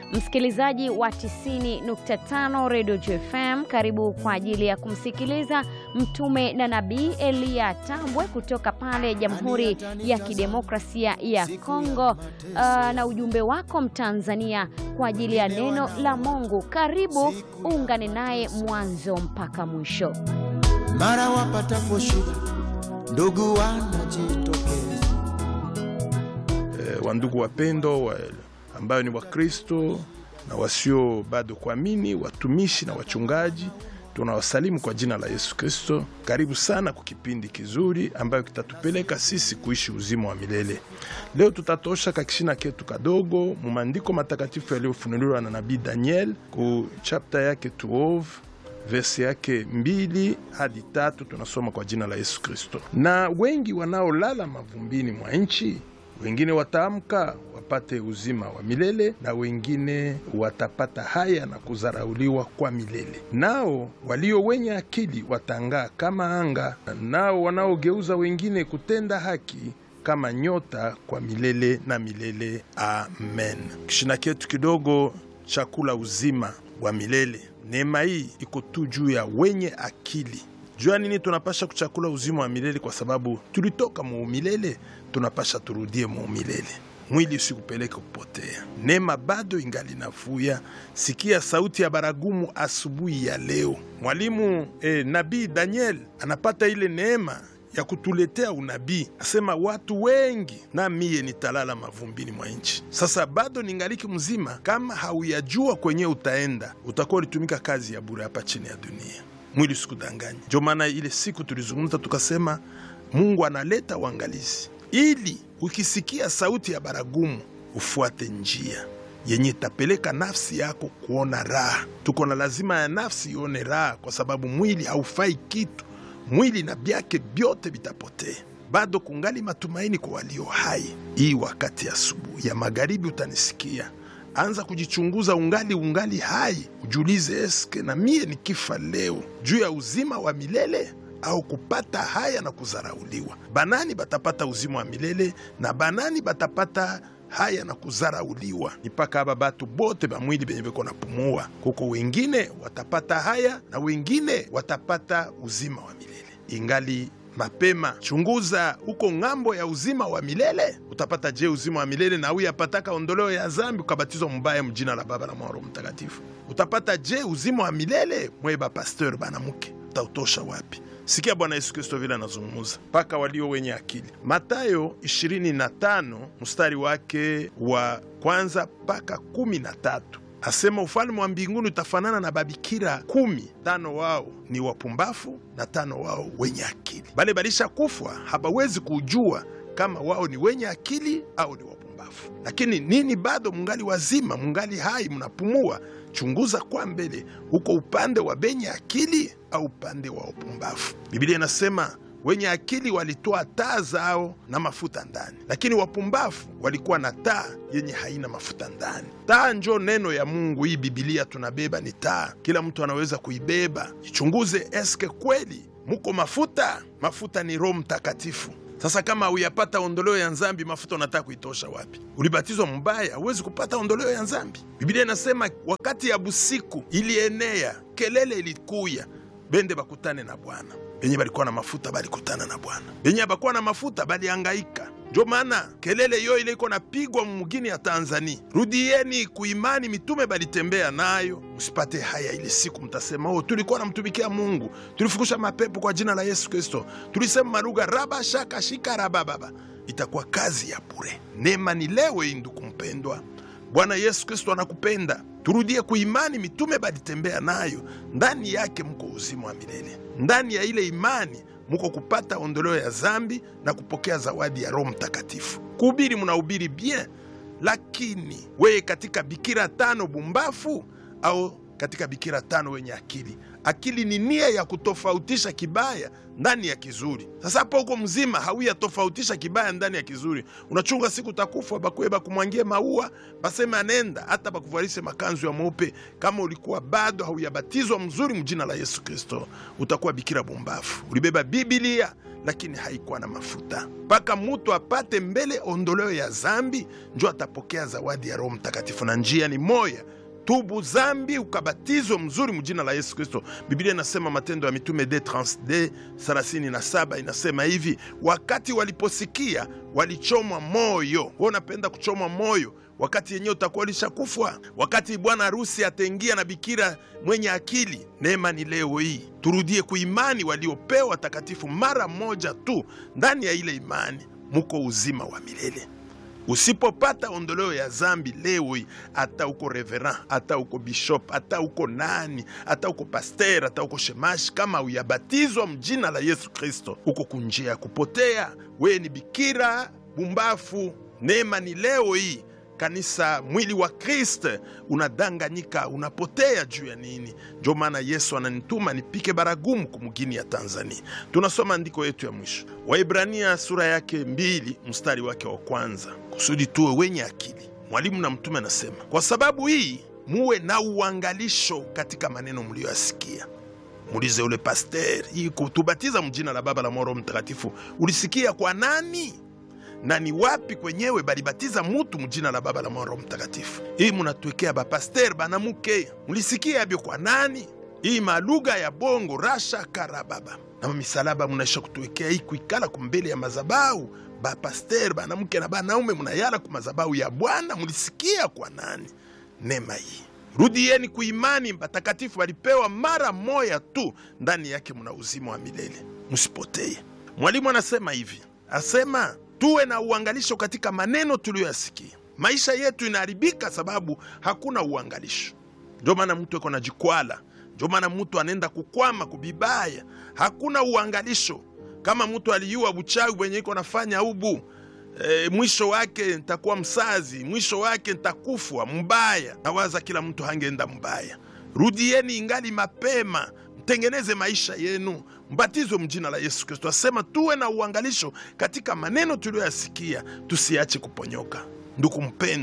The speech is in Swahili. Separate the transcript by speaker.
Speaker 1: Msikilizaji wa 90.5 Radio JFM, karibu kwa ajili ya kumsikiliza mtume na nabii Eliya Tambwe kutoka pale Jamhuri ya Kidemokrasia ya Kongo, uh, na ujumbe wako Mtanzania kwa ajili ya neno la Mungu. Karibu uungane naye mwanzo mpaka mwisho.
Speaker 2: Mara wapatapo shida, ndugu wanajitokeza.
Speaker 3: Eh, wandugu wapendo wa, ambayo ni Wakristo na wasio bado kuamini, watumishi na wachungaji, tunawasalimu kwa jina la Yesu Kristo. Karibu sana kwa kipindi kizuri ambayo kitatupeleka sisi kuishi uzima wa milele. Leo tutatosha kakishina ketu kadogo mu maandiko matakatifu yaliyofunuliwa na nabii Daniel ku chapter yake 12 verse yake mbili hadi tatu tunasoma kwa jina la Yesu Kristo. Na wengi wanaolala mavumbini mwa nchi, wengine wataamka wapate uzima wa milele, na wengine watapata haya na kudharauliwa kwa milele. Nao walio wenye akili watang'aa kama anga, nao wanaogeuza wengine kutenda haki kama nyota kwa milele na milele. Amen. Kishina ketu kidogo chakula uzima wa milele. Neema hii iko tu juu ya wenye akili. Jua nini tunapasha kuchakula uzima wa milele? Kwa sababu tulitoka muumilele, tunapasha turudie muumilele. Mwili usikupeleke kupotea. Neema bado ingali navuya. Sikia sauti ya baragumu asubuhi ya leo. Mwalimu eh, nabii Daniel anapata ile neema ya kutuletea unabii, asema watu wengi na miye nitalala mavumbini mwa nchi. Sasa bado ningaliki mzima, kama hauyajua kwenye utaenda, utakuwa ulitumika kazi ya bure hapa chini ya dunia. Mwili usikudanganya. Ndio maana ile siku tulizungumza tukasema, Mungu analeta uangalizi ili ukisikia sauti ya baragumu ufuate njia yenye itapeleka nafsi yako kuona raha. Tuko na lazima ya nafsi ione raha, kwa sababu mwili haufai kitu mwili na byake vyote vitapotea. Bado kungali matumaini kwa walio hai. Hii wakati ya asubuhi ya magharibi utanisikia, anza kujichunguza, ungali ungali hai, ujiulize, eske na mie nikifa leo juu ya uzima wa milele au kupata haya na kuzarauliwa? Banani batapata uzima wa milele na banani batapata haya na kuzarauliwa? Ni mpaka aba batu bote bamwili benye beko napumua, kuko wengine watapata haya na wengine watapata uzima wa milele. Ingali mapema, chunguza huko ng'ambo ya uzima wa milele utapata je uzima wa milele na huyu apataka ondoleo ya zambi ukabatizwa mubaya mjina la Baba na Mwana Roho Mtakatifu utapata je uzima wa milele mweba pasteur banamuke utautosha wapi? Sikia Bwana Yesu Kristo vile anazungumuza mpaka walio wenye akili. Matayo 25 mstari wake wa kwanza mpaka kumi na tatu asema ufalme wa mbinguni utafanana na babikira kumi, tano wao ni wapumbafu na tano wao wenye akili. Bale balisha kufwa habawezi kujua kama wao ni wenye akili au ni wapumbafu. Lakini nini, bado mungali wazima, mungali hai, mnapumua. Chunguza kwa mbele, huko upande wa benye akili au upande wa wapumbafu. Biblia inasema wenye akili walitoa taa zao na mafuta ndani, lakini wapumbavu walikuwa na taa yenye haina mafuta ndani. Taa njo neno ya Mungu. Hii Bibilia tunabeba ni taa, kila mtu anaweza kuibeba. Jichunguze, eske kweli muko mafuta? Mafuta ni Roho Mtakatifu. Sasa kama huyapata ondoleo ya nzambi, mafuta unataka kuitosha wapi? Ulibatizwa mbaya, huwezi kupata ondoleo ya nzambi. Biblia inasema wakati ya busiku ilienea, kelele ilikuya, bende bakutane na Bwana benye balikuwa na mafuta balikutana na Bwana, benye abakuwa na mafuta balihangaika. Ndio maana kelele yo ile iko napigwa mugini ya Tanzania, rudieni kuimani mitume balitembea nayo, msipate haya. Ile siku mtasema oh, tulikuwa namtumikia Mungu, tulifukusha mapepo kwa jina la Yesu Kristo, tulisema marugha raba shaka shika raba baba. Itakuwa kazi ya bure. Neema ni leo hii, ndugu mpendwa. Bwana Yesu Kristo anakupenda. Turudie kuimani mitume balitembea nayo, ndani yake mko uzima wa milele. Ndani ya ile imani muko kupata ondoleo ya zambi na kupokea zawadi ya Roho Mtakatifu. Kuhubiri munahubiri bien, lakini weye katika bikira tano bumbafu au katika bikira tano wenye akili? Akili ni nia ya kutofautisha kibaya ndani ya kizuri. Sasa hapo huko mzima hauya tofautisha kibaya ndani ya kizuri, unachunga siku takufa, bakuye bakumwangie maua, baseme anenda, hata bakuvalishe makanzu ya mweupe. Kama ulikuwa bado hauyabatizwa mzuri mjina la Yesu Kristo, utakuwa bikira bumbafu. Ulibeba Biblia lakini haikuwa na mafuta. Mpaka mutu apate mbele ondoleo ya zambi, njo atapokea zawadi ya Roho Mtakatifu. Na njia ni moya tubu zambi ukabatizwe mzuri mjina la Yesu Kristo. Biblia inasema Matendo ya Mitume d 37 inasema hivi, wakati waliposikia walichomwa moyo. Wewe unapenda kuchomwa moyo wakati yenyewe utakuwa ulishakufwa, wakati bwana harusi ataingia na bikira mwenye akili. Neema ni leo hii turudie kuimani waliopewa takatifu mara moja tu. Ndani ya ile imani muko uzima wa milele. Usipopata ondoleo ya zambi leo hii, hata uko reverend, hata uko bishop, hata uko nani, hata uko paster, hata uko shemashi, kama uyabatizwa mjina la Yesu Kristo, uko kunjia ya kupotea. Wewe ni bikira bumbafu. Neema ni leo hii kanisa mwili wa Kristo unadanganyika, unapotea juu ya nini? Ndio maana Yesu ananituma nipike baragumu kumugini ya Tanzania. Tunasoma andiko yetu ya mwisho, Waibrania sura yake mbili mstari wake wa kwanza, kusudi tuwe wenye akili. Mwalimu na mtume anasema, kwa sababu hii muwe na uangalisho katika maneno mliyoyasikia. Muulize ule paster, hii kutubatiza mjina la Baba la Mwana Roho Mtakatifu ulisikia kwa nani? na ni wapi kwenyewe balibatiza mutu mujina la Baba la Mwana Roho Mtakatifu? Hii munatwekea bapaster banamuke, mulisikia yabyo kwa nani? Hii malugha ya bongo rasha karababa na misalaba munaisha kutwekea hii kuikala kumbele ya mazabau bapaster banamuke na banaume munayala ku mazabau ya Bwana, mulisikia kwa nani? Nema hii rudieni kuimani batakatifu balipewa mara moya tu, ndani yake muna uzima wa milele, musipoteye. Mwalimu anasema hivi, asema tuwe na uangalisho katika maneno tuliyoyasikia. Maisha yetu inaharibika sababu hakuna uangalisho. Ndio maana mtu eko na jikwala, ndio maana mtu anaenda kukwama kubibaya, hakuna uangalisho. Kama mtu aliyua buchawi bwenye iko nafanya ubu e, mwisho wake ntakuwa msazi, mwisho wake ntakufwa mbaya. Nawaza kila mtu hangeenda mbaya. Rudieni ingali mapema, mtengeneze maisha yenu mbatizwe mjina la Yesu Kristo. Asema tuwe na uangalisho katika maneno tuliyoyasikia, tusiache kuponyoka. Ndugu mpendwa